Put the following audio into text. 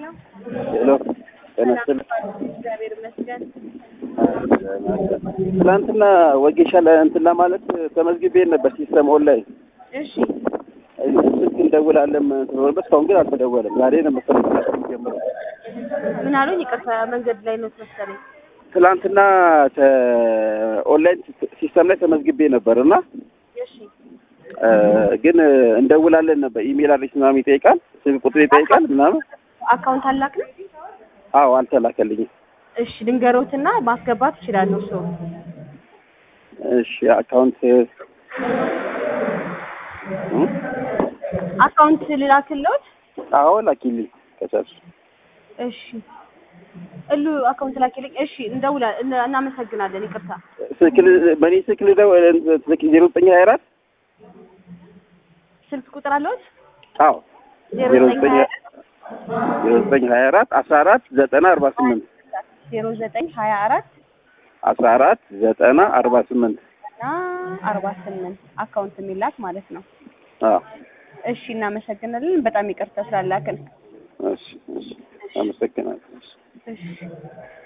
ሄሎ ጤና ይስጥልኝ። እግዚአብሔር ይመስገን። ትናንትና ወጌሻ እንትን ለማለት ተመዝግቤ ነበር ሲስተም ኦንላይን እሺ ስልክ እንደውላለን ስለሆነበት እስካሁን ግን አልተደወለም። ዛሬ ነው መሰለኝ ጀምሮ ምን አሉኝ? ይቅርታ መንገድ ላይ ነው መሰለኝ። ትናንትና ኦንላይን ሲስተም ላይ ተመዝግቤ ነበር እና እሺ ግን እንደውላለን ነበር። ኢሜል አድሬስ ምናምን ይጠይቃል፣ ስልክ ቁጥር ይጠይቃል ምናምን። አካውንት አላክም። አዎ አልተላከልኝም። እሺ ድንገሮትና ማስገባት ይችላለሁ። እሱ እሺ አካውንት አካውንት ልላክልዎት? አዎ ላኪልኝ ከቻልሽ። እሺ እሉ አካውንት ላኪልኝ። እሺ እንደውላ እነ- እናመሰግናለን። ይቅርታ ስልክ ል- በእኔ ስልክ ልደው ስልክ ዜሮ ዘጠኝ ሀያ አራት ስልክ ቁጥር አለዎት? አዎ ዜሮ ዜሮ ዘጠኝ ዘጠኝ ሀያ ዜሮ ዘጠኝ ሀያ አራት አስራ አራት ዘጠና አርባ ስምንት ዜሮ ዘጠኝ ሀያ አራት አስራ አራት ዘጠና አርባ ስምንት እና አርባ ስምንት አካውንት የሚላክ ማለት ነው። አዎ እሺ እናመሰግናለን። በጣም ይቅርታ ስላላክን። እሺ እሺ አመሰግናለሁ። እሺ